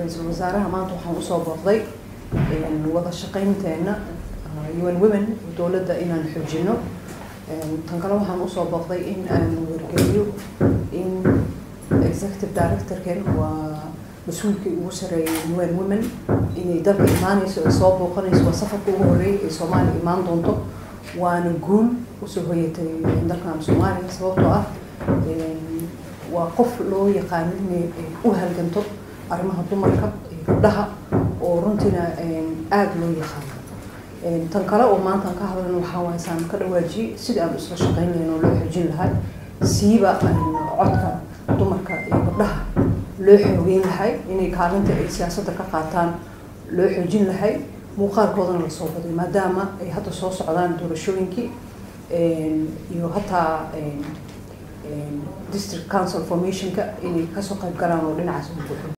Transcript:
ra-iisul wasaaraha maanta waxaan usoo booqday wada shaqaynteena un women dowladda inaan xoojino tan kale waxaan usoo booqday in aan wargeliyo in executive directorken waa mas-uulkii ugu sareeyay un women inay dalka imaaneyso ay soo booqanayso waa safarka ugu horreeyay ay soomaaliya imaan doonto waana guul usoo hoyatay dalkan soomaaliya sababtoo ah waa qof loo yaqaano inay u halganto arrimaha dumarka iyo gabdhaha oo runtiina aada loo yaqaano tan kale oo maanta aan ka hadlayno waxaa waay saan ka dhawaajiyey sidii aan isla shaqayn lahayn oo loo xoojin lahaa siiba codka dumarka iyo gabdhaha loo xoogeyn lahay inay kaalinta ay siyaasadda ka qaataan loo xoojin lahay muuqaalkoodana lasoo baday maadaama ay hadda soo socdaan doorashooyinkii iyo hataa district council formationka inay kasoo qayb galaan oo dhinacaas u buuxo